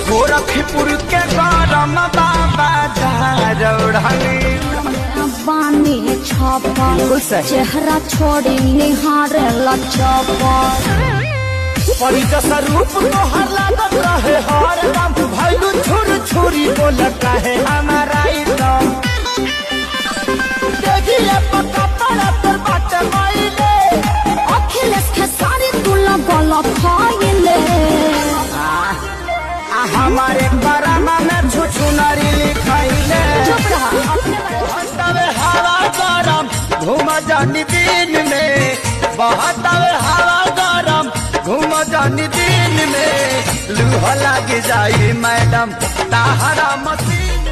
गोरखपुर के गरम बाबा झारौढ़नी बानी छापल चेहरा छोड़ी निहारे लचपल परिजस रूप तोहर लागत रहे हर दम भैलू छुर छुरी बोल कहे हमारा एकदम देखिए पक्का पड़ा पर बात माइले अखिलेश खेसारी तू लगल खाइले आ हमारे बरामा में छुछु नारी लिखाइले चुप रहा बहतावे हवा गरम घूम जानी दिन में बहतावे हवा गरम घूम जानी दिन में लूह लग जाई मैडम ताहरा मसीन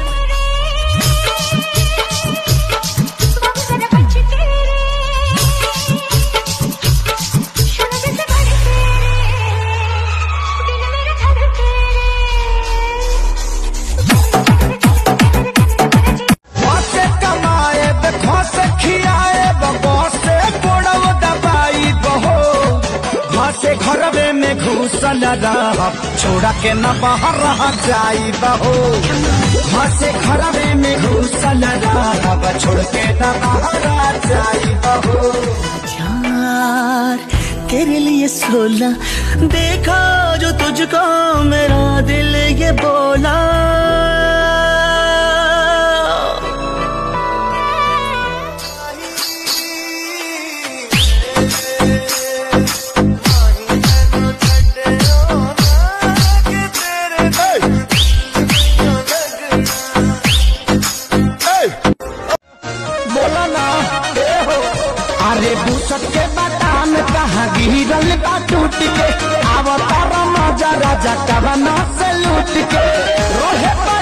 से कमाए देखो से खियाए बसे गोड़व दबाई बहो से घरवे में घुसल रह छोड़ा के न बाहर रह जाई बहो से घरवे में घुसल रह छोड़ के न बाहर रह जाई बहो यार तेरे लिए सोला देखा जो तुझको मेरा दिल ये बोला बोला ना ए हो अरे दूसर के बादाम कहाँ गिरल बा टूट के आवता मजा राजा कवना से लूट के रोहे पर